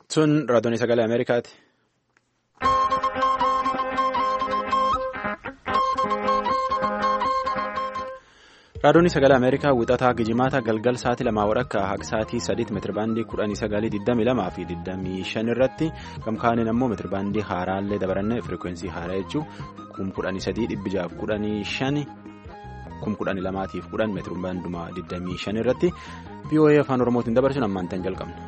Sun raadiyoon sagalee Ameerikaati. Raadiyoon sagalee Ameerikaa wixataa Gijimaata galgal sa'aatii lamaa walakkaa haga sa'aatii sadiitti meetirabaandii kudhanii sagalii digdamii lamaa fi digdamii shan irratti gamkaaniin ammoo meetirabaandii haaraallee dabarannee firikwensii haaraa jechuun kum kudhanii sadii dhibbi jaaf kudhanii shani kum kudhanii lamaatiif kudhan meetirabaanduma digdamii shan irratti VOA afaan Oromootiin dabarsuun ammaan tan jalqabna.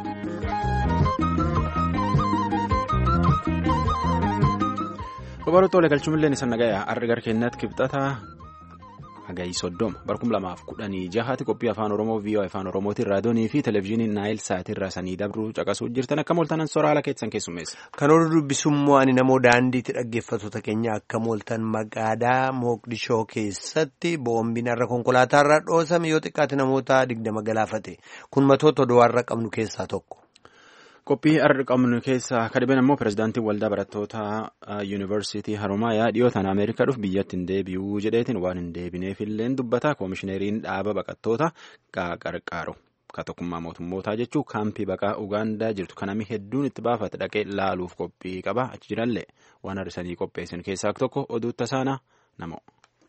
Babal'oota waliin galchuun isa nagayaa arga gara keenyatti kibxataa. Hagayi soddoma barkum lamaaf kudhanii jahaati qophii afaan oromoo VOA afaan oromootiin raadiyoonii fi televezyiinii naayil saatirraa sanii dabruu caqasuu jirtan akka mooltanan soraala keessan keessummeessa. Kan oduu dubbisummoo ani namoo daandiitti dhaggeeffattoota keenya akka mooltan magaalaa Moogdishoo keessatti boombiin har'a konkolaataarra dhoosame yoo xiqqaate namoota digdama galaafate kun matoota oduu har'a qabnu keessaa tokko. Qophii har'a qabnu keessaa kadhibeen ammoo pirezidaantiin waldaa barattoota yuunivarsiitii Haromaayaa dhiyootaan Ameerikaa dhufu biyyatti hin deebi'uu jedheetiin waan hin deebineefillee dubbata koomishineriin dhaaba baqattoota qarqaaru ka tokkummaa mootummootaa jechuun kaampii baqaa Ugaandaa jirtu kanami hedduun itti baafate dhaqee laaluuf qophii qaba achi jirallee waan har'isanii qopheessan keessaa tokko oduu tasaana namoo.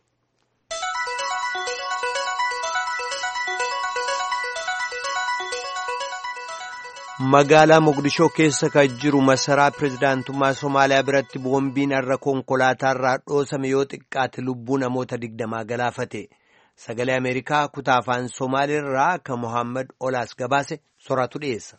Magaalaa Mogadishoo keessa kan jiru masaraa pirezidaantummaa Somaaliyaa biratti boombiin har'a konkolaataarraa dhoosame yoo xiqqaate lubbuu namoota digdamaa galaafate. Sagalee Ameerikaa kutaa afaan Somaaliirraa kan Mohaammed Olaas gabaase soraatu dhiyeessa.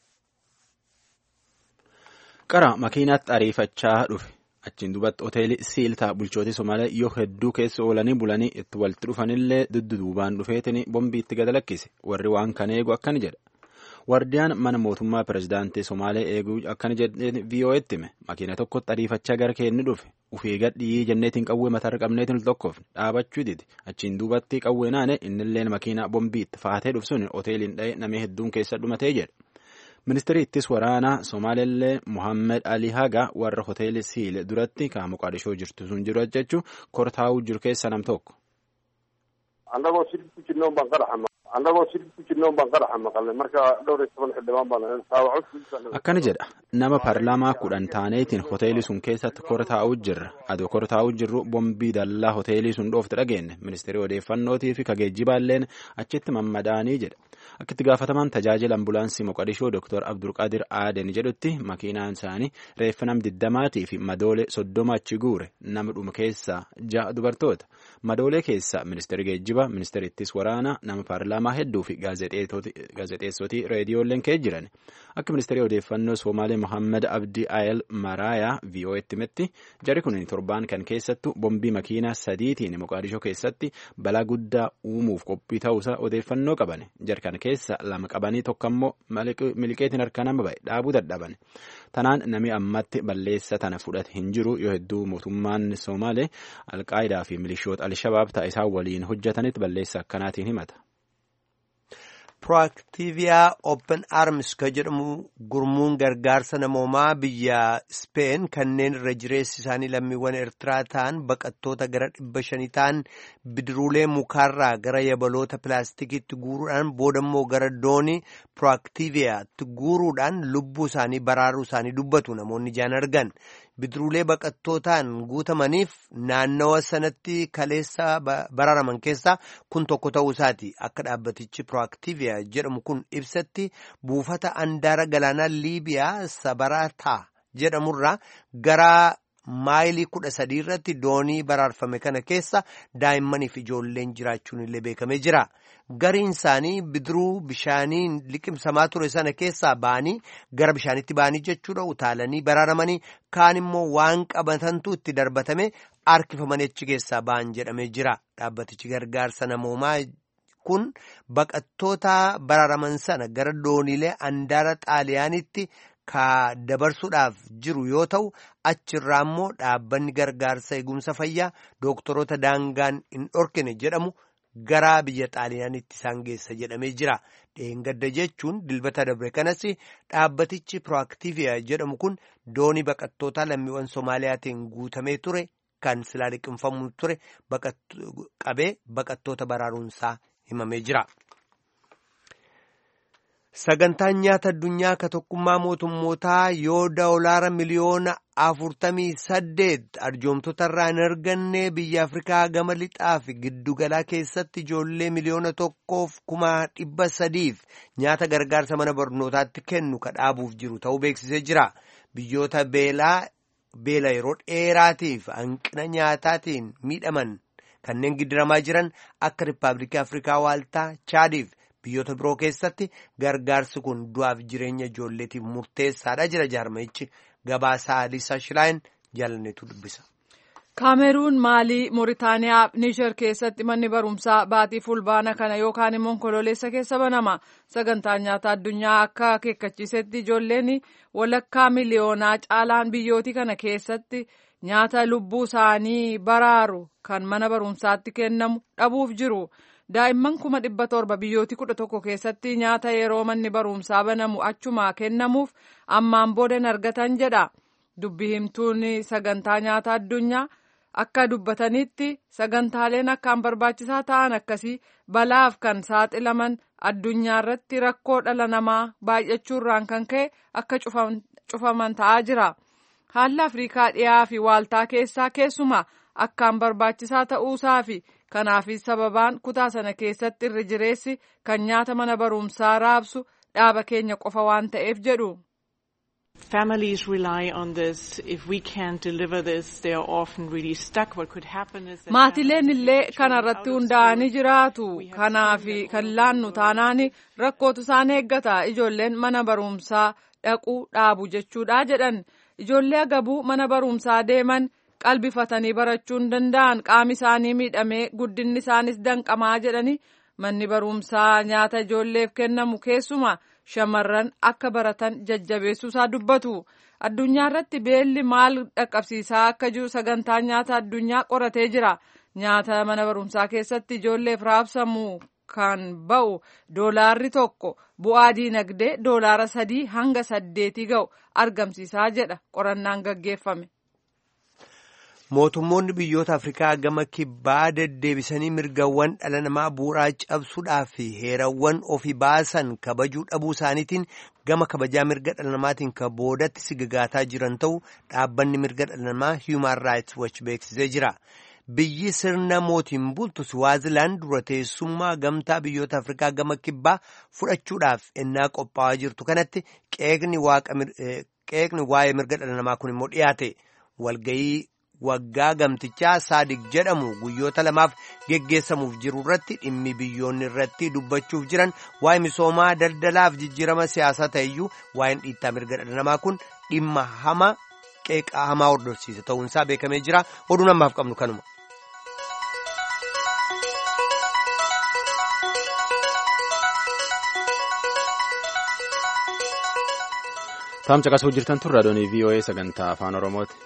Qara makiinaatti ariifachaa dhufe. Achiin duubatti hoteelii Siiltaa bulchootii Somaaliyaa yoo hedduu keessa oolanii bulanii itti walitti dhufanillee dudduubaan dhufeetiin boombii itti gad lakkise. Warri waan kana eegu akkana jedha. Wardiyaan mana mootummaa pirezidaantii Somaalee eeguu akkana jedheen VOA'tti hime makiina tokkotti ariifachaa gara keenni dhufe ufii gadhii jenneetiin qawwee mataarra qabneetiin tokkoof dhaabachuu didi achiin duubatti qawwee naane innilleen makiina bombiitti faatee dhufsuun hoteeliin dha'ee namee hedduun keessa dhumatee jedha. Ministeerri ittis waraanaa Somaaleellee Mohaammed Ali Haga warra hoteelii Siile duratti kan Moqaadishoo jirtu sun jiru jechuun kortaa'uu jiru keessa nam tokko. Akkana jedha nama paarlaamaa kudhan taaneetiin hoteelii sun keessatti kortaa'uu jirra adoo kortaa'uu jirru bombii dallaa hoteelii sun dhoofte dhageenne ministeerri odeeffannootii fi kageejjibaalleen achitti mammadaanii jedha akka itti gaafatamaan tajaajila ambulaansii moqadishoo Dr. Abdulqaadir Aaden jedhutti makiinaan isaanii reeffa nam digdamaatii fi madoolee soddoma achi guure nama dhuma keessaa ja'a dubartoota madoolee keessaa ministeerri geejjibaa ministeerri ittis waraanaa nama paarlaamaa hedduu fi gaazexeessotii reediyoolleen ka'ee jiran akka ministeerri odeeffannoo Somaalee Mohaammed Abdii Ayel Maraayaa VOA'tti himetti jarri kun torbaan kan keessattu bombii makiinaa sadiitiin Moqaadishoo keessatti balaa guddaa uumuuf qophii ta'uusaa odeeffannoo qaban jar kana keessa lama qabanii tokko ammoo miliqeetiin harka nama ba'e dhaabuu dadhaban tanaan nami ammatti balleessa tana fudhate hin jiru yoo hedduu mootummaan Somaalee alqaayidaa fi milishoota alshabaab ta'a waliin hojjetanitti balleessa akkanaatiin himata. Proactivia Open Arms kan jedhamu gurmuun gargaarsa namoomaa biyya Speen kanneen irra jireessi isaanii lammiiwwan Eertiraa ta'an baqattoota gara dhibba shanii ta'an bidiruulee mukaarraa gara yabaloota pilaastikiitti guuruudhaan boodammoo gara doonii Proactiviaatti guuruudhaan lubbuu isaanii baraaruu isaanii dubbatu namoonni ijaan argan. bidiruulee baqattootaan guutamaniif naannawa sanatti kaleessa baraaraman keessaa kun tokko ta'uu isaati akka dhaabbatichi proaktiviya jedhamu kun ibsatti buufata andaara galaanaa liibiyaa sabarataa jedhamurraa gara maayilii kudha sadii irratti doonii baraarfame kana keessa daa'immaniif ijoolleen jiraachuun illee beekamee jira. Gariin isaanii bidiruu bishaaniin liqimsamaa ture sana keessaa ba'anii gara bishaanitti ba'anii jechuudha utaalanii baraaramanii kaan immoo waan qabatantu itti darbatame harkifamanii achi keessaa ba'an jedhamee jira. Dhaabbatichi gargaarsa namoomaa kun baqattoota baraaraman sana gara dooniilee andaara xaaliyaanitti ka dabarsuudhaaf jiru yoo ta'u achirraa immoo dhaabbanni gargaarsa eegumsa fayyaa dooktoroota daangaan hin dhorkine jedhamu. gara biyya xaaliyaanitti isaan geessa jedhamee jira dheengadda jechuun dilbata dabre kanas dhaabbatichi proaktiviya jedhamu kun doonii baqattootaa lammiiwwan soomaaliyaatiin guutamee ture kan silaa liqimfamu ture qabee baqattoota baraaruunsaa himamee jira. Sagantaan nyaata addunyaa ka tokkummaa mootummootaa yoo doolaara miliyoona afurtamii saddeet arjoomtota irraa hin arganne biyya Afrikaa gama lixaa fi giddugalaa keessatti ijoollee miliyoona tokkoof kuma dhibba sadiif nyaata gargaarsa mana barnootaatti kennu ka dhaabuuf jiru ta'uu beeksisee jira. Biyyoota beelaa beela yeroo dheeraatiif hanqina nyaataatiin miidhaman kanneen giddiramaa jiran akka Rippaabilikii Afrikaa Waaltaa Chaadiif. biyyoota biroo keessatti gargaarsi kun du'aaf jireenya ijoolleetiif murteessaadha jira jaarmayichi gabaasaa Liisaa Shilaayin jaalanneetu dubbisa. Kaameruun Maalii Mooritaaniyaa Niijer keessatti manni barumsaa baatii fulbaana kana yookaan immoo onkololeessa keessa banama. Sagantaan nyaata addunyaa akka akeekkachiisetti ijoolleen walakkaa miliyoonaa caalaan biyyootii kana keessatti nyaata lubbuu isaanii baraaru kan mana barumsaatti kennamu dhabuuf jiru. daa'imman kuma dhibba torba biyyootii kudha tokko keessatti nyaata yeroo manni barumsaa banamu achumaa kennamuuf ammaan boodan argatan jedha dubbi himtuun sagantaa nyaata addunyaa akka dubbatanitti sagantaaleen akkaan barbaachisaa ta'an akkasii balaaf kan saaxilaman addunyaa irratti rakkoo dhala namaa baay'achuurraan kan ka'e akka cufaman ta'aa jira haalli afriikaa dhiyaa fi waaltaa keessaa keessumaa akkaan barbaachisaa ta'uusaa fi kanaafis sababaan kutaa sana keessatti irra jireessi kan nyaata mana barumsaa raabsu dhaaba keenya qofa waan ta'eef jedhu. Families rely on this. If we can't deliver this, they are often really stuck. What could happen is that Maatileen illee kana irratti hundaa'anii jiraatu. Kanaaf kan laannu taanaan rakkootu isaan eeggata. Ijoolleen mana barumsaa dhaquu dhaabu jechuudha jedhan. Ijoollee agabuu mana barumsaa deeman qalbifatanii barachuu hin danda'an qaami isaanii miidhamee guddinni isaanis danqamaa jedhani manni barumsaa nyaata ijoolleef kennamu keessuma shamarran akka baratan jajjabeessuusaa dubbatu addunyaa irratti beelli maal dhaqqabsiisaa akka jiru sagantaa nyaata addunyaa qoratee jira nyaata mana barumsaa keessatti ijoolleef raabsamu kan ba'u doolaarri tokko bu'aa diinagdee doolaara sadii hanga saddeetii ga'u argamsiisaa jedha qorannaan gaggeeffame. Mootummoonni biyyoota Afrikaa gama kibbaa deddeebisanii mirgawwan dhala namaa bu'uuraa cabsuudhaa fi heerawwan ofii baasan kabajuu dhabuu isaaniitiin gama kabajaa mirga dhala namaatiin ka boodatti sigagaataa jiran ta'uu dhaabbanni mirga dhala namaa Human Rights Watch beeksisee jira. Biyyi sirna mootiin bultu Swaazilaan dura teessummaa gamtaa biyyoota Afrikaa gama kibbaa fudhachuudhaaf ennaa qophaa'aa jirtu kanatti qeeqni waa'ee mirga dhala namaa kun immoo dhiyaate walgayii. waggaa gamtichaa saadik jedhamu guyyoota lamaaf geggeessamuuf jiru irratti dhimmi biyyoonni irratti dubbachuuf jiran waa'ee misoomaa daldalaaf jijjiirama siyaasaa ta'eyyuu waa'een dhiittaa mirga dhala namaa kun dhimma hama qeeqaa hamaa hordofsiisa ta'uunsaa beekamee jira oduu namaaf qabnu kanuma. Taam caqasuu jirtan tun raadiyoonii VOA sagantaa afaan Oromooti.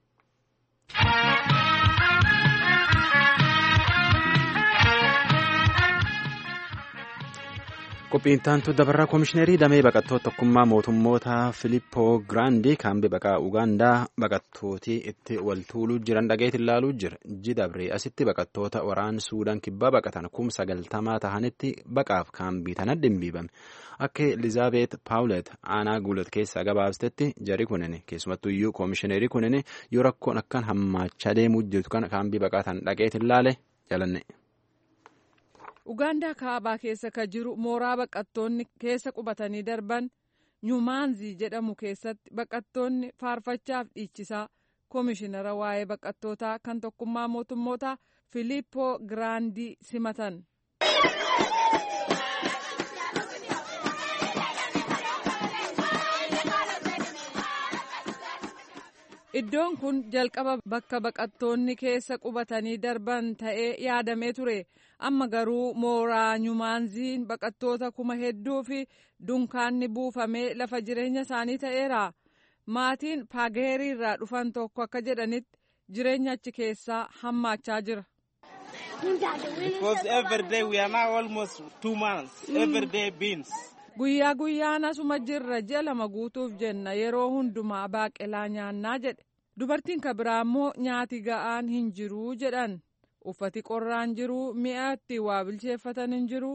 qophiintaantu dabarraa koomishineerii damee baqattoota tokkummaa mootummoota filippoo giraandii kaambii baqaa ugaandaa baqattootii itti waltuuluu jiran dhageetti ilaaluu jira jidabree asitti baqattoota waraan suudaan kibbaa baqatan kum sagaltamaa tahanitti baqaaf kaambii tana dhimbiibame akka elizaabeet paawulet aanaa guulet keessaa gabaabsetti jari kunin keessumattuu iyyuu koomishineerii kunin yoo rakkoon akkan hammaachaa deemuu jirtu kana kaambii baqaa tan dhageetti ilaale jalanne. ugaandaa kaabaa keessa ka jiru mooraa baqattoonni keessa qubatanii darban nyumaanzii jedhamu keessatti baqattoonni faarfachaaf dhiichisaa koomishinara waa'ee baqattootaa kan tokkummaa mootummootaa filiippoo giraandii simatan. iddoon kun jalqaba bakka baqattoonni keessa qubatanii darban ta'ee yaadamee ture amma garuu mooraa nyumaanziin baqattoota kuma hedduu fi dunkaanni buufamee lafa jireenya isaanii ta'eera maatiin paageerii irraa dhufan tokko akka jedhanitti jireenya achi keessaa hammaachaa jira. guyyaa guyyaan asuma jirra ji'a lama guutuuf jenna yeroo hundumaa baaqelaa nyaannaa jedhe dubartiin ka biraa immoo nyaati ga'aan hin jiruu jedhan uffati qorraan jiru mi'a itti waa bilcheeffatan hin jiru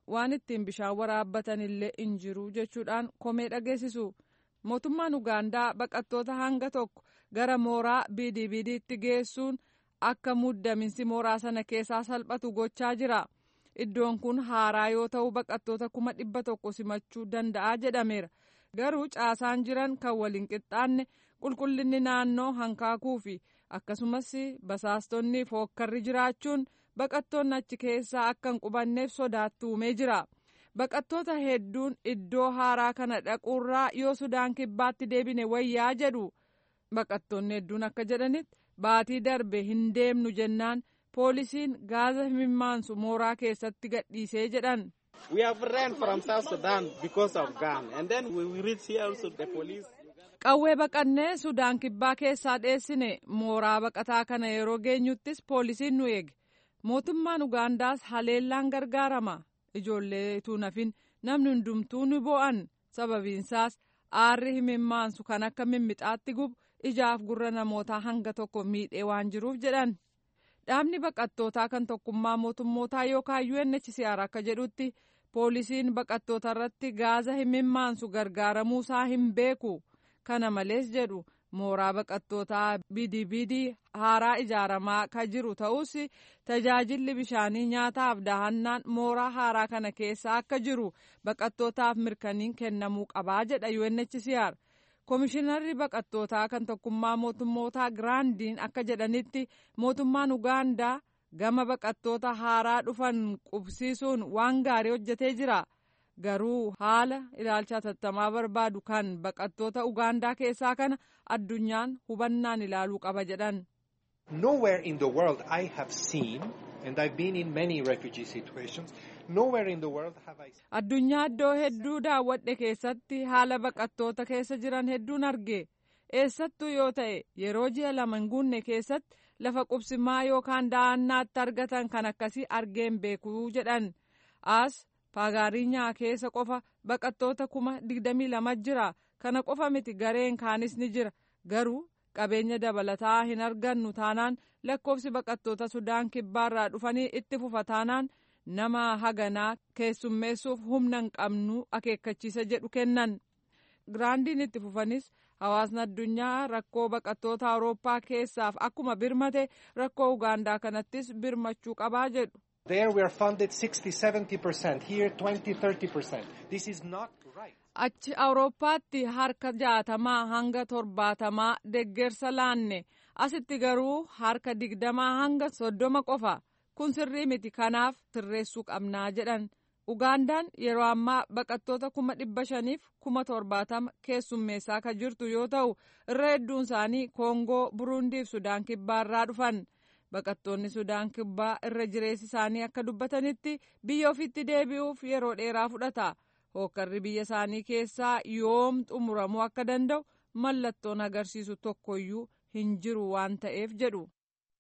waan ittiin bishaan waraabbatan illee hin jiru jechuudhaan komee dhageessisu mootummaan ugaandaa baqattoota hanga tokko gara mooraa bidibidiitti geessuun akka muddaminsi mooraa sana keessaa salphatu gochaa jira iddoon kun haaraa yoo ta'u baqattoota kuma dhibba tokko simachuu danda'a jedhameera garuu caasaan jiran kan waliin qixxaanne qulqullinni naannoo hankaakuu fi akkasumas basaastonni fookkarri jiraachuun baqattoonni achi keessaa akka hin qubanneef sodaatti uumee jira baqattoota hedduun iddoo haaraa kana dhaquurraa yoo sudaan kibbaatti deebine wayyaa jedhu baqattoonni hedduun akka jedhanitti baatii darbe hin deemnu jennaan poolisiin gaaza himimmaansu mooraa keessatti gadhiisee jedhan. We have ran from South Sudan because of gun and then we reach here also the police. Qawwee baqannee Sudaan kibbaa keessaa dheessine mooraa baqataa kana yeroo geenyuttis poolisiin nu eege. Mootummaan Ugaandaas haleellaan gargaarama. Ijoollee nafin namni hundumtuu ni bo'an sababiinsaas aarri himimmaansu kan akka mimmixaatti gubu ijaaf gurra namootaa hanga tokko miidhee waan jiruuf jedhan. Dhaabni baqattootaa kan tokkummaa mootummootaa yookaan UNHCR akka jedhutti poolisiin baqattoota irratti gaaza himimmaansu gargaaramuusaa hin beeku. Kana malees jedhu mooraa baqattootaa bidibidii haaraa ijaaramaa kan jiru ta'us tajaajilli bishaanii nyaataaf dahannaan mooraa haaraa kana keessa akka jiru baqattootaaf mirkaniin kennamuu qabaa jedha UNHCR. Komishinarri baqattootaa kan tokkummaa mootummootaa giraandiin akka jedhanitti mootummaan Ugaandaa gama baqattoota haaraa dhufan qubsiisuun waan gaarii hojjetee jira. Garuu haala ilaalcha hatattamaa barbaadu kan baqattoota Ugaandaa keessaa kana addunyaan hubannaan ilaaluu qaba jedhan. Nowhere in the world I have seen, and I've been in many refugee situations, nowhere in the world have I Addunyaa iddoo hedduu daawwadhe keessatti haala baqattoota keessa jiran hedduun arge. Eessattuu yoo ta'e yeroo ji'a lama hin guunne keessatti lafa qubsimaa yookaan da'annaatti argatan kan akkasii argeen beekuu jedhan. As Faagaariinyaa keessa qofa baqattoota kuma digdamii lama jira. Kana qofa miti gareen kaanis ni jira. Garuu qabeenya dabalataa hin argannu taanaan lakkoofsi baqattoota Sudaan kibbaarraa dhufanii itti fufa taanaan nama haganaa keessummeessuuf humna hin qabnu akeekkachiisa jedhu kennan. Giraandiin itti fufanis hawaasni addunyaa rakkoo baqattoota Awurooppaa keessaaf akkuma birmate rakkoo Ugaandaa kanattis birmachuu qabaa jedhu. There we are funded 60-70%, here 20-30%. This is not right. Achi Awurooppaatti harka jaatamaa hanga torbaatamaa deggersa laanne asitti garuu harka digdamaa hanga soddoma qofa kun sirrii miti kanaaf sirreessuu qabnaa jedhan. Ugaandaan yeroo ammaa baqattoota kuma dhibba shaniif kuma torbaatama keessummeessaa kan jirtu yoo ta'u irra hedduun isaanii Koongoo, Burundiif Sudaan kibbaarraa dhufan. Baqattoonni Sudaan kibbaa irra jireessi isaanii akka dubbatanitti biyya ofiitti deebi'uuf yeroo dheeraa fudhata. Hookkarri biyya isaanii keessaa yoom xumuramuu akka danda'u mallattoon agarsiisu tokkoyyuu hin jiru waan ta'eef jedhu.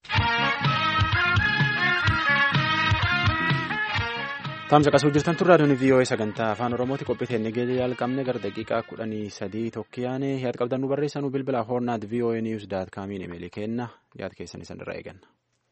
Taamsa qasuu jirtan turraa duni VOA sagantaa afaan Oromooti qophii teennee geejjiba jalqabne gara daqiiqaa kudhanii sadii tokkiyaane yaad qabdan nu barreessanuu bilbila hoornaat VOA news daat kaamiin imeelii kenna yaad keessan isan irraa eeganna.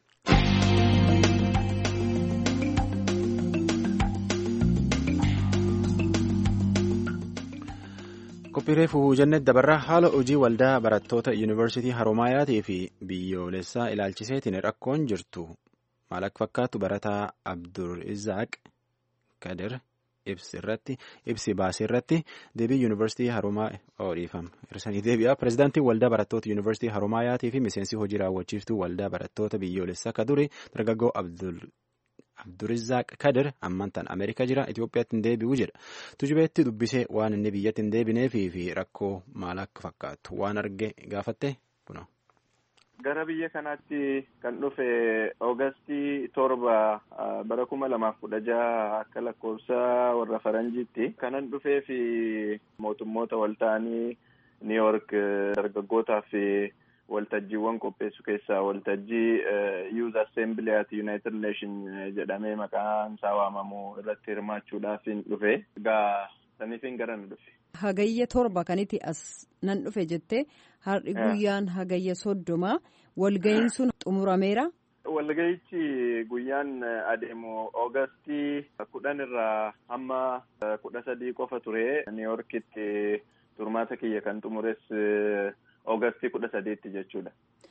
Qophiiree fuhuu jennee dabarraa haala hojii waldaa barattoota yuunivarsiitii Haromaayaatii fi biyyoolessaa ilaalchiseetiin rakkoon jirtu maal akka fakkaatu barataa Abdurizaaq Kadir ibsi irratti ibsi baasee irratti deebii yuunivarsiitii Haromaa oodhiifama. Hirsanii deebi'a. Pireezidaantiin waldaa barattoota yuunivarsiitii Haromaayaatii fi miseensi hojii raawwachiiftuu waldaa barattoota biyyoolessaa Kaduri dargaggoo Abdurizaaq Kadir ammantaan Ameerikaa jira. Itoophiyaatti hin deebi'u jedha. Tujubeetti dubbisee waan inni biyyatti hin deebineefii fi rakkoo maal akka fakkaatu waan arge gaafatte kuna. Gara biyya kanaatti kan dhufe Oogustii torba bara kuma lamaaf kudha jaha akka lakkoofsa warra faranjiitti kanan dhufee fi mootummoota walta'anii New York dargaggootaaf waltajjiiwwan qopheessu keessaa waltajjii Youth Assembly at United Nation jedhamee maqaan isaa waamamu irratti hirmaachuudhaaf dhufe. Egaa saniifin gara na dhufe. Hagayya torba kanitti as nan dhufe jettee har'i guyyaan hagayya soddoma walga'iin sun xumurameera. Walga'ichi guyyaan adeemu Oogustii kudhan irraa hamma kudha sadii qofa ture. Niiyorkitti turmaata kiyya kan xumures Oogustii kudha sadiitti jechuudha.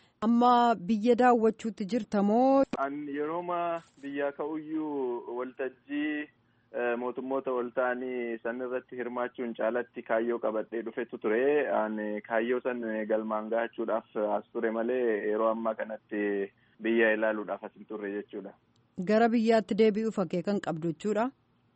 Amma biyya daawwachuutti jirta moo? An yerooma biyyaa ka'uyyuu waltajjii mootummoota ol ta'anii san irratti hirmaachuun caalatti kaayyoo qabadhee dhufetu ture. An kaayyoo san galmaan gahachuudhaaf as ture malee yeroo ammaa kanatti biyya ilaaluudhaaf as hin turre jechuudha. Gara biyyaatti deebi'uuf akeekan qabdu jechuudha.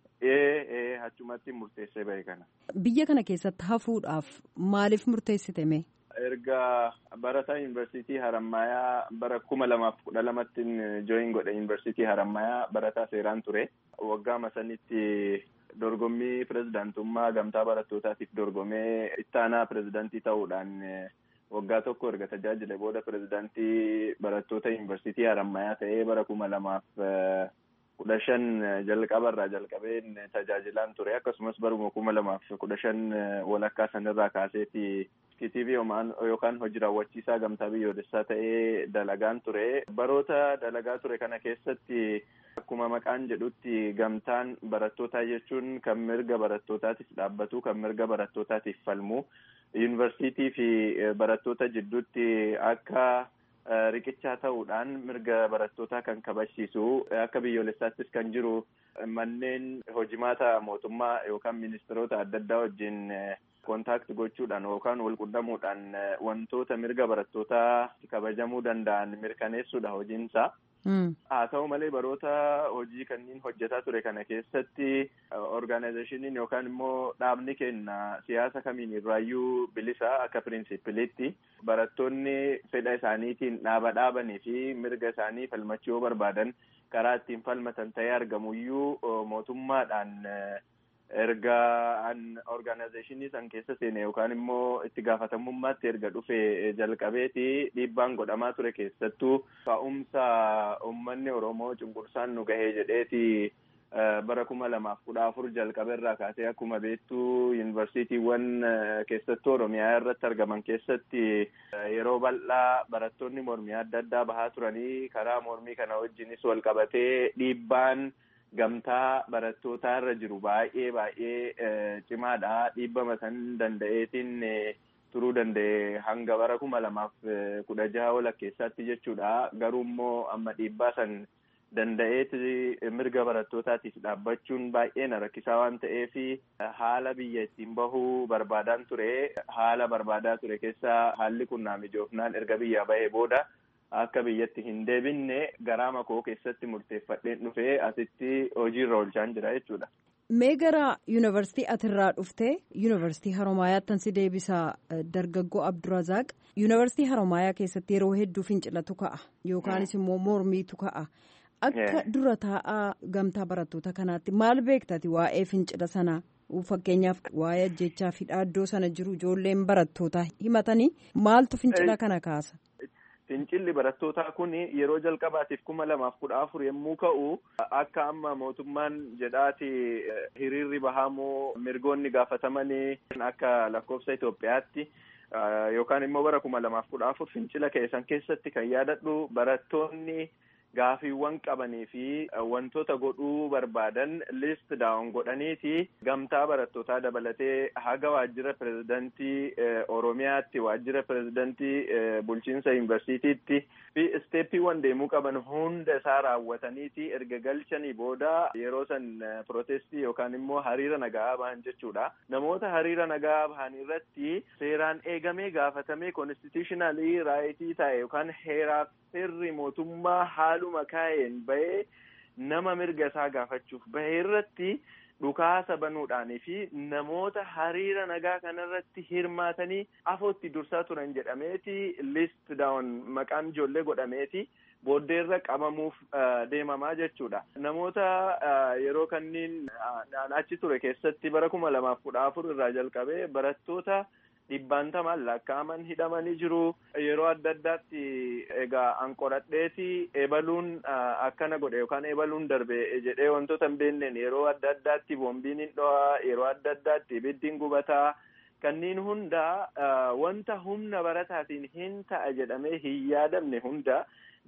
Ee ee achumatti murteessee bahe kana. Biyya kana keessatti hafuudhaaf maaliif murteessite mee? Erga barataa yuunivarsiitii Harammayaa bara kuma lamaaf kudha lamattiin jooyin godhe yuunivarsiitii Harammayaa barataa seeraan ture. Waggaa sanitti dorgommii pirezidaantummaa gamtaa barattootaatiif dorgomee ittaanaa pirezidaantii ta'uudhaan waggaa tokko erga tajaajile booda pirezidaantii barattoota yuunivarsiitii Harammayaa ta'ee bara kuma lamaaf kudha shan jalqabarraa jalqabeen tajaajilaan ture akkasumas baruma kuma lamaaf kudha shan walakkaa sanirraa kaaseeti KTV yookaan hojii raawwachiisaa gamtaa biyyoolessaa ta'ee dalagaan ture. Baroota dalagaa ture kana keessatti akkuma maqaan jedhutti gamtaan barattootaa jechuun kan mirga barattootaatiif dhaabbatu kan mirga barattootaatiif falmu yuunivarsiitii fi barattoota jidduutti akka riqichaa ta'uudhaan mirga barattootaa kan kabachiisu akka biyyoolessaattis kan jiru manneen hojimaata mootummaa yookaan ministeerota adda addaa wajjin kontaakti gochuudhaan yookaan wal qunnamuudhaan wantoota mirga barattootaa kabajamuu danda'an mirkaneessuudha hojiinsa. Haa ta'u malee baroota hojii kanneen hojjetaa ture kana keessatti orgaanayizeeshiniin yookaan immoo dhaabni kenna siyaasa kamiin irraayyuu bilisa akka pirinsipiliitti barattoonni fedha isaaniitiin dhaaba dhaabanii fi mirga isaanii falmachuu yoo barbaadan karaa ittiin falmatan ta'ee argamuyyuu mootummaadhaan erga an orgaanayizeeshinii san keessa seene yookaan immoo itti gaafatamummaatti erga dhufe jalqabeeti dhiibbaan godhamaa ture keessattuu ka'umsa uummanni oromoo cunqursaan nu gahee jedheeti bara kuma lamaaf kudha afur jalqabe irraa kaasee akkuma beektuu yuunivarsiitiiwwan keessattuu oromiyaa irratti argaman keessatti yeroo bal'aa barattoonni mormii adda addaa bahaa turanii karaa mormii kana wajjinis wal qabatee dhiibbaan gamtaa barattootaa irra jiru baay'ee baay'ee cimaadha dhiibbama san danda'eetiin turuu danda'e hanga bara kuma lamaaf kudha jaha walakkeessaatti jechuudha garuu immoo amma dhiibbaa san danda'eeti mirga barattootaatiif dhaabbachuun baay'ee na rakkisaa waan ta'eef haala biyya ittiin bahuu barbaadaan ture haala barbaadaa ture keessaa haalli kun naa mijoofnaan erga biyyaa bahee booda akka biyyatti hin deebinne garaa makoo keessatti murteeffadheen dhufee asitti hojiirra oolchaan jira jechuudha. Mee gara yuunivarsiitii atirraa dhufte yuunivarsiitii Haromaayaatti si deebisa dargaggoo Abdurazaaq. Yuunivarsiitii Haromaayaa keessatti yeroo hedduu fincilatu ka'a yookaanis immoo mormiitu ka'a. Akka dura taa'aa gamtaa barattoota kanaatti maal beektati waa'ee fincila sanaa? Fakkeenyaaf waa'ee ajjechaa fi dhaaddoo sana jiru ijoolleen barattootaa himatanii maaltu fincila kana kaasa? Fincilli barattootaa kun yeroo jalqabaatiif kuma lamaaf kudha afur yommuu ka'u akka amma mootummaan jedhaati hiriirri bahamoo mirgoonni gaafatamanii akka lakkoofsa Itoophiyaatti yookaan immoo bara kuma lamaaf kudha afur fincila keessan keessatti kan yaadadhu barattoonni gaafiiwwan qabanii fi wantoota godhuu barbaadan list daawon godhaniiti gamtaa barattootaa dabalatee haga waajjira pirezidantii oromiyaatti waajjira pirezidantii bulchiinsa yuunivarsiitiitti fi isteeppiiwwan deemuu qaban hunda isaa raawwataniiti erga galchanii booda yeroo san protestii yookaan immoo hariira nagaa bahan jechuudha namoota hariira nagaa bahan irratti seeraan eegamee gaafatamee konstitutionalii raayitii ta'e yookaan heeraaf seerri mootummaa haaluma kaa'een bahee nama mirga isaa gaafachuuf bahee irratti dhukaasa banuudhaanii fi namoota hariira nagaa kanarratti hirmaatanii afootti dursaa turan jedhameeti list daawon maqaan ijoollee godhameeti booddeerra qabamuuf deemamaa jechuudha. Namoota yeroo kanniin achi ture keessatti bara kuma lamaaf kudha afur irraa jalqabee barattoota dhibbaantamaan lakkaa'aman hidhamanii jiru. Yeroo adda addaatti egaa an qoradheeti ebaluun akkana godhe yookaan ebaluun darbe jedhee wantoota hin beekneen yeroo adda addaatti boombiin hin dho'a yeroo adda addaatti ibiddiin gubataa kanneen hunda wanta humna barataatiin hin ta'a jedhamee hin yaadamne hunda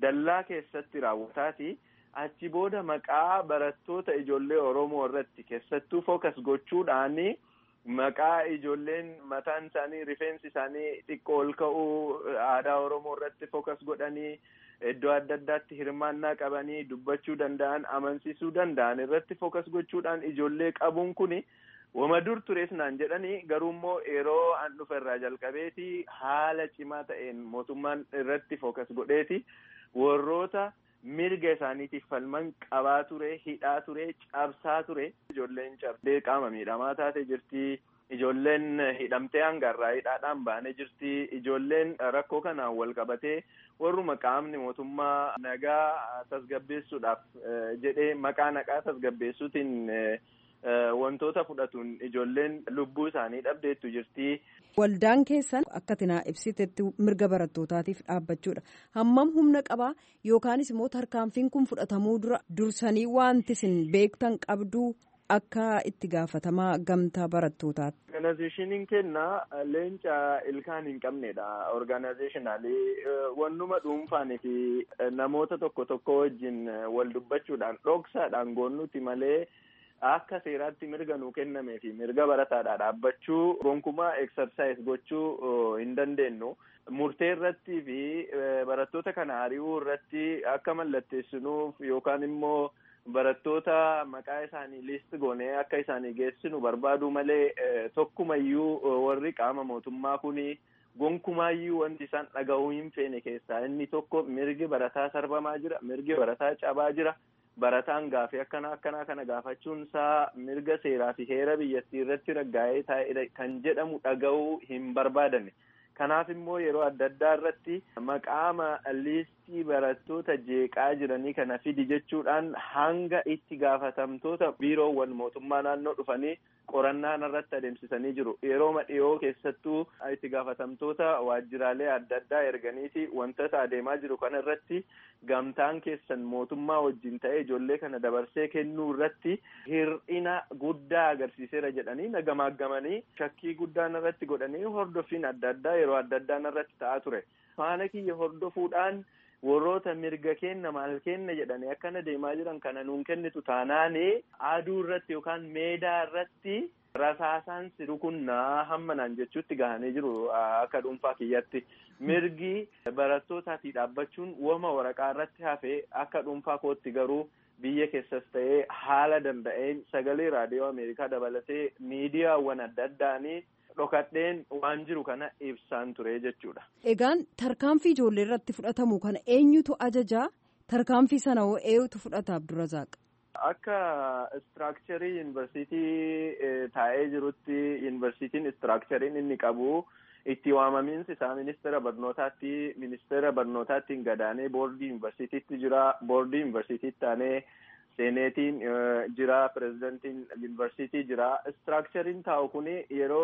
dallaa keessatti raawwataati. Achi booda maqaa barattoota ijoollee Oromoo irratti keessattuu fookas gochuudhaan maqaa ijoolleen mataan isaanii rifeensi isaanii xiqqoo ol ka'uu aadaa Oromoo irratti fookas godhanii iddoo adda addaatti hirmaannaa qabanii dubbachuu danda'an amansiisuu danda'an irratti fookas gochuudhaan ijoollee qabuun kuni wama dur tures naan jedhanii garuu immoo yeroo an dhufe irraa jalqabeeti haala cimaa ta'een mootummaan irratti fookas godheeti warroota mirga isaaniitiif falman qabaa ture hidhaa ture cabsaa ture ijoolleen cabdee qaama miidhamaa taate jirti ijoolleen hidhamtee hangarraa hidhaadhaan baanee jirti ijoolleen rakkoo kanaan wal qabatee warruma qaamni mootummaa nagaa tasgabbeessuudhaaf jedhee maqaa nagaa tasgabbeessuutiin wantoota fudhatuun ijoolleen lubbuu isaanii dhabdeettu jirti. Waldaan keessan akka tinaa ibsitetti mirga barattootaatiif dhaabbachuudha. Hammam humna qabaa yookaanis immoo tarkaanfiin kun fudhatamuu dura dursanii wanti isin beektan qabduu akka itti gaafatamaa gamtaa barattootaati. Organizeeshiniin kenna leenca ilkaan hin qabnedha. Organizeeshinaalii wannuma dhuunfaanii fi namoota tokko tokko wajjin wal dubbachuudhaan dhoksaadhaan goonnuti malee. akka seeraatti mirga nuu kennamee fi mirga barataadhaa dhaabbachuu gonkumaa eksarsaayis gochuu hin dandeenyu murtee irratti fi barattoota kana ari'uu irratti akka mallatteessinuuf yookaan immoo barattoota maqaa isaanii liist goonee akka isaanii geessinu barbaadu malee tokkumayyuu warri qaama mootummaa kuni gonkumaayyuu wanti isaan dhaga'uu hin feene keessaa inni tokko mirgi barataa sarbamaa jira mirgi barataa cabaa jira. barataan gaafii akkana akkanaa kana gaafachuun isaa mirga seeraa fi heera biyyattii irratti raggaa'ee taa'edha kan jedhamu dhaga'uu hin barbaadanne kanaaf immoo yeroo adda addaa irratti maqaama liistii barattoota jeeqaa jiranii kana fidi jechuudhaan hanga itti gaafatamtoota biiroowwan mootummaa naannoo dhufanii qorannaa irratti adeemsisanii jiru yeroo dhiyoo keessattuu itti gaafatamtoota waajjiraalee adda addaa erganiiti wantoota adeemaa jiru kana irratti gamtaan keessan mootummaa wajjin ta'ee ijoollee kana dabarsee kennuu irratti hir'ina guddaa agarsiiseera jedhanii nagamaagamanii shakkii guddaan irratti godhanii hordoffiin adda addaa yeroo adda addaan irratti ta'aa ture faana kiyya hordofuudhaan warroota mirga kenna maal kenna jedhanii akkana deemaa jiran kana nuun kennitu taanaani aduu irratti yookaan meedaa irratti rasaasaan si rukunnaa hamma naan jechuutti gahanii jiru akka dhuunfaa kiyyatti mirgi barattootaati dhaabbachuun wama waraqaa irratti hafee akka dhuunfaa kootti garuu biyya keessas ta'ee haala danda'een sagalee raadiyoo ameerikaa dabalatee miidiyaawwan adda addaanii dhokadheen waan jiru kana ibsaan ture jechuudha. Egaan tarkaanfii ijoollee irratti fudhatamu kana eenyutu ajajaa tarkaanfii sana hoo eenyutu fudhata Abdurazaaq? Akka istiraakcharii yuunivarsiitii taa'ee jirutti yuunivarsiitiin istiraakchariin inni qabu itti waamamiinsi isaa ministeera barnootaatti ministeera barnootaattiin gadaanee boordii yuunivarsiitiitti jira boordii yuunivarsiitiitti taanee seeneetiin jira pirezidantiin yuunivarsiitii jira istiraakchariin taa'u kuni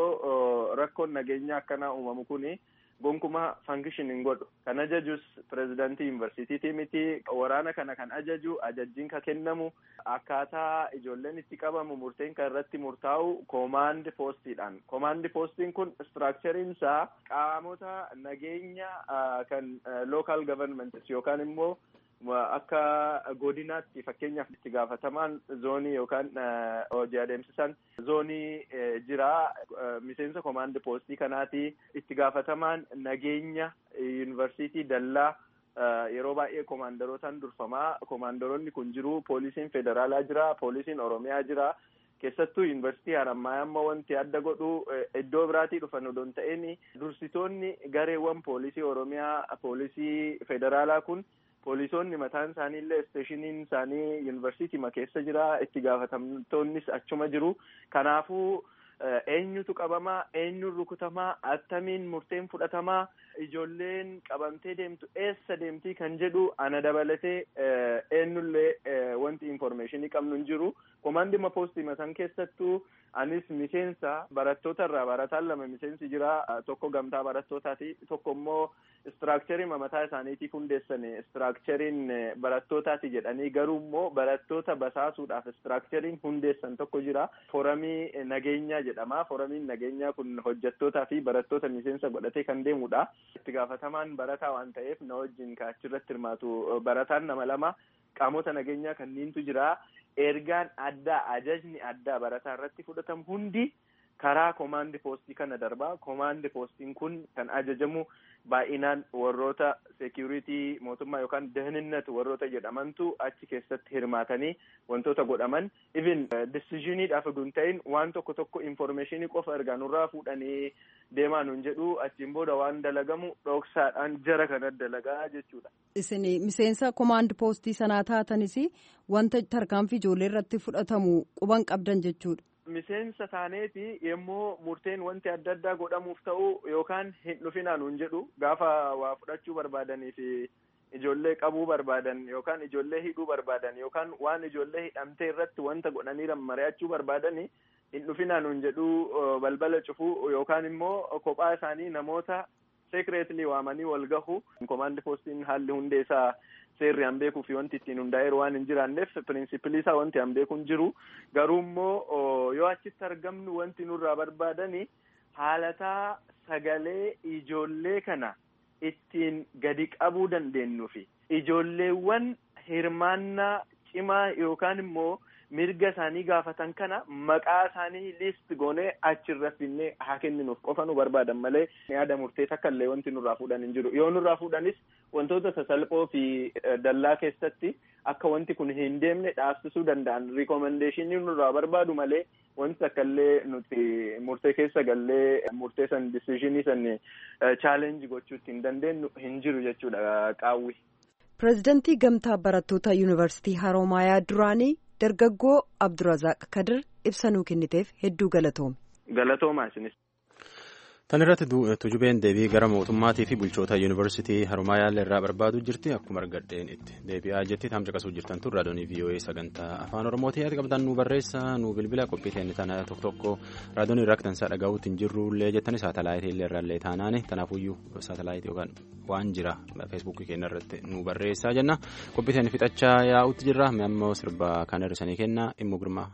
yeroo rakkoon nageenya akkanaa uumamu kuni gonkumaa fankishin hin godhu kan ajajus pirezidantii yuunivarsiitiitii miti waraana kana kan ajaju ajajjiin ka kennamu akkaataa ijoolleen itti qabamu murteen kan irratti murtaa'u koomaandi poostiidhaan koomaandi poostiin kun istiraakchariin isaa qaamota nageenya kan lookaal gavarmentis yookaan immoo akka godinaatti fakkeenyaaf itti gaafatamaan zoonii yookaan hojii adeemsisan zoonii jira miseensa koomaandi poostii kanaati itti gaafatamaan nageenya yuunivarsiitii dallaa yeroo baay'ee koomaandarootaan durfamaa koomaandaroonni kun jiru poolisiin federaalaa jira poolisiin oromiyaa jira keessattuu yuunivarsiitii harammaa amma wanti adda godhu iddoo biraatii dhufan odoo hin ta'in dursitoonni gareewwan poolisii oromiyaa poolisii federaalaa kun poolisoonni mataan isaanii illee isteeshiniin isaanii yuunivarsiitii keessa jira itti gaafatamtoonnis achuma jiru kanaafuu eenyutu qabamaa eenyuun rukutamaa attamiin murteen fudhatamaa ijoolleen qabamtee deemtu eessa deemtii kan jedhu ana dabalatee eenyullee wanti informationii qabnu hin jiru komaandima poostii san keessattuu anis miseensa barattoota irraa barataan lama miseensi jira tokko gamtaa barattootaati tokko immoo istiraakcharii mataa isaaniitiif hundeessane istiraakchariin barattootaati jedhanii garuu immoo barattoota basaasuudhaaf istiraakchariin hundeessan tokko jira foramii nageenyaa jedhama foramiin nageenyaa kun hojjettootaa fi barattoota miseensa godhatee kan deemudha itti gaafatamaan barataa waan ta'eef na wajjin kaachirratti hirmaatu barataan nama lama qaamota nageenyaa kanniintu jira ergaan addaa ajajni addaa barataa irratti fudhatamu hundi karaa komaandi poostii kana darbaa komaandi poostiin kun kan ajajamu baay'inaan warroota seekuritii mootummaa yookaan dahninnat warroota jedhamantu achi keessatti hirmaatanii wantoota godhaman even disiziniidhaaf oduu hin ta'in waan tokko tokko informeeshinii qofa ergaa nurraa fuudhanii deemaa nuun jedhu achiin booda waan dalagamu dhoksaadhaan jara kana dalagaa jechuudha. Isin miseensa komaand poostii sanaa taatanis wanta tarkaanfii ijoollee irratti fudhatamu quban qabdan jechuudha. miseensa taaneeti yemmoo murteen wanti adda addaa godhamuuf ta'u yookaan hin dhufinaa nuun jedhu gaafa waa fudhachuu barbaadanii fi ijoollee qabuu barbaadan yookaan ijoollee hidhuu barbaadan yookaan waan ijoollee hidhamtee irratti wanta godhanii mari'achuu barbaadanii hin dhufinaa nuun jedhu balbala cufuu yookaan immoo kophaa isaanii namoota sekireetlii waamanii wal gahu komaandi poostiin haalli hundeessaa seerri an beekuu fi wanti ittiin hundaa'eeru waan hin jiraanneef pirinsipilii isaa wanti an beeku hin jiru garuu immoo yoo achitti argamnu wanti nurraa barbaadani haalataa sagalee ijoollee kana ittiin gadi qabuu dandeenyu fi ijoolleewwan hirmaannaa cimaa yookaan immoo mirga isaanii gaafatan kana maqaa isaanii liist goonee achirra finnee haa kenninuuf qofa nu barbaadan malee yaada murtee takka illee wanti nurraa fuudhan hin jiru yoo nurraa fuudhanis wantoota sasalphoo fi dallaa keessatti akka wanti kun hin deemne dhaabsisuu danda'an rikomendeeshinii nurraa barbaadu malee wanti takka illee nuti murtee keessa gallee murtee san disishinii san chaalenji gochuutti hin dandeenyu hin jiru jechuudha qaawwi. Pireezidantii Gamtaa Barattoota Yuunivarsiitii Haroomayaa duraanii dargaggoo Abdurazaaq Kadir ibsa nuu kenniteef hedduu galatoome. Galatoomaa isinis. Tan irratti tujubeen deebii gara mootummaatii fi bulchoota yuunivarsiitii Haroomayaa irraa barbaadu jirti akkuma argadheen itti deebi'aa jetti tam caqasuu jirtan tun raadiyoonii VOA sagantaa afaan oromootii ati qabdan nu barreessa nu bilbila qophii teenne tana tokko tokko raadiyoonii irraa akkansaa dhagahuutti hin jirrullee jettani saatalaayitii illee irraallee taanaani kanaafuyyuu saatalaayitii yookaan waan jira feesbuukii keenya irratti nu barreessaa jenna qophii teenne fixachaa yaa'utti jirra ammoo sirba kan hir'isanii kenna immoo girmaa.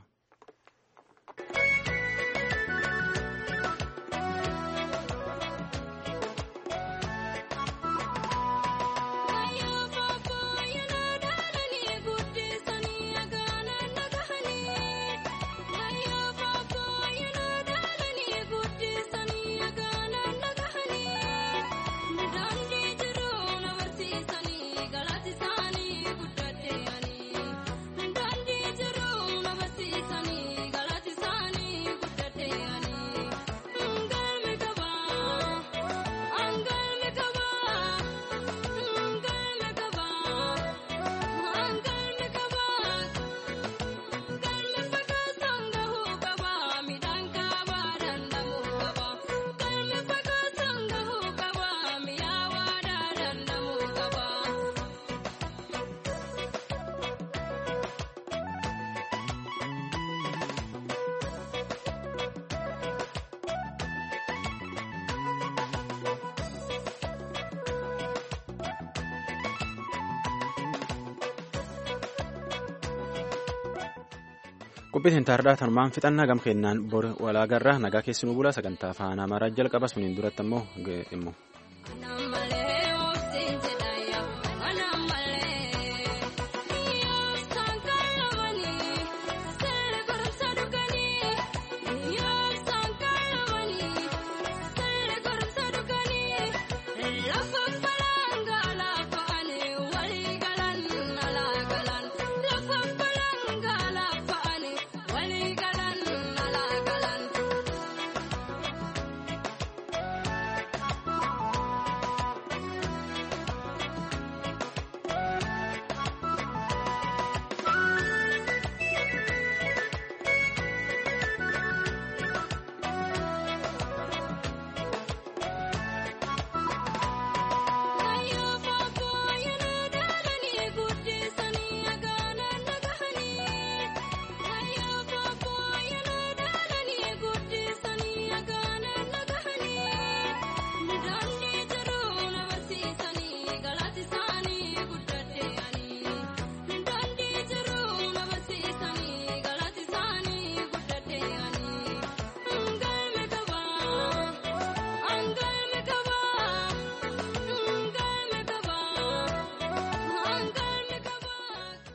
qophiitiin taardaa tanumaan fixannaa gam kennaan bor walaagarraa nagaa keessinuu bulaa sagantaa afaan amaaraa jalqaba suniin duratti ammoo immoo